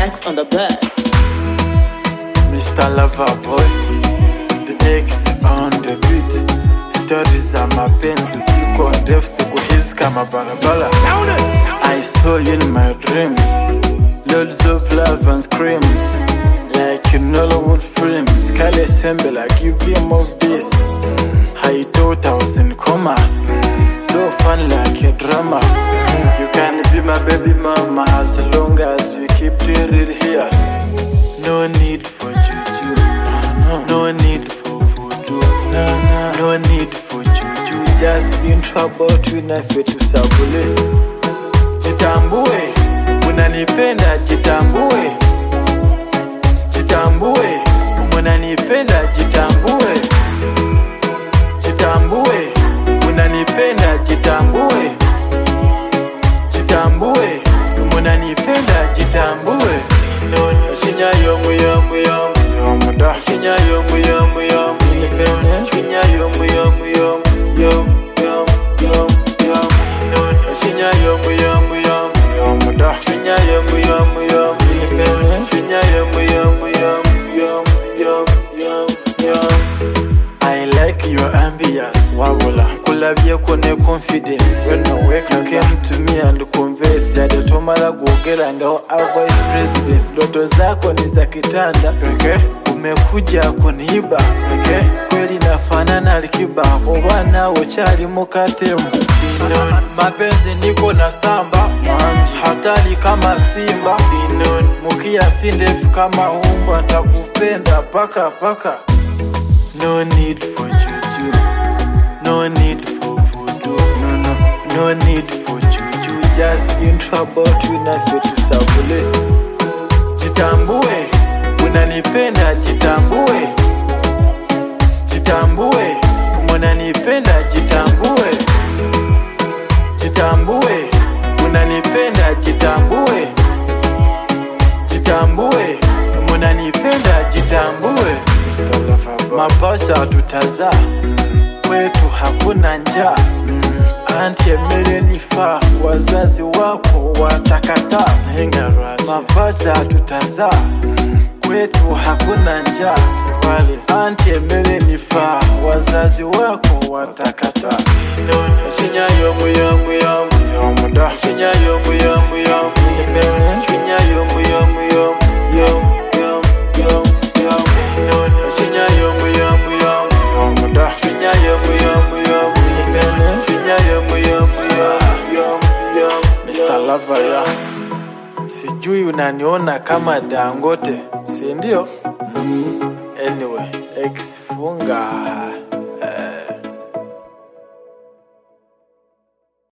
X on the bed. Mr. Loverboy, the X on the beat. Stori za mapenzi usiku ndefu, siku hizi kama barabara. I saw you in my dreams, loads of love and screams, like in Hollywood films. Kale Sembe, like give him of this. I thought I was in coma, so fun like a drama. You can be my baby mama as long as we keep it real here. No need for juju, no need for voodoo, no need for juju. Just in trouble tunafe tusabule. Jitambue, unanipenda jitambue, jitambue, unanipenda jitambue, jitambue, unanipenda jitambue, jitambue, unanipenda jitambue. No, no, shinya yomu yomu yomu yomu da. Shinya yomu yomu yomu independent. Shinya yomu yomu yomu yomu yomu yomu yomu. No, no, shinya yomu yomu yomu yomu da. Shinya yomu yomu yomu independent. Shinya yomu yomu yomu yomu yomu yomu yomu. I like your ambience, wabula kulabye ko ne confidence when I wake you came to me and converse yade tomala kuogera ngaho a vice president ndoto zako ni za kitanda peke umekuja kuniiba peke kweli nafanana Alikiba oba nawe chali mukatemu mapenzi niko na samba hatari kama simba mukia si ndefu kama umbwa takupenda paka paka No need for juju. No need for voodoo. No, no. No need for juju. Just in trouble tunafe tusabule. Jitambue, unanipenda jitambue. Jitambue, unanipenda jitambue. Jitambue, unanipenda jitambue. Jitambue, unanipenda jitambue. Mapasha tutazaa kwetu hakuna njaa anti emere nifaa wazazi wako watakataa mapasha tutazaa kwetu hakuna njaa anti emere nifaa wazazi wako watakataa shinya yomu yomu yomu yomu da shinya yomu yomu yomu shinya yomu yomu yomu yomu yomu yomu yomu shinya yomu yomu yomu yomu da shinya yomu yomu yomu shinya yomu yomu yomu yomu yomu Mr. Lover ya sijui unaniona kama Dangote si ndio? Anyway, ex funga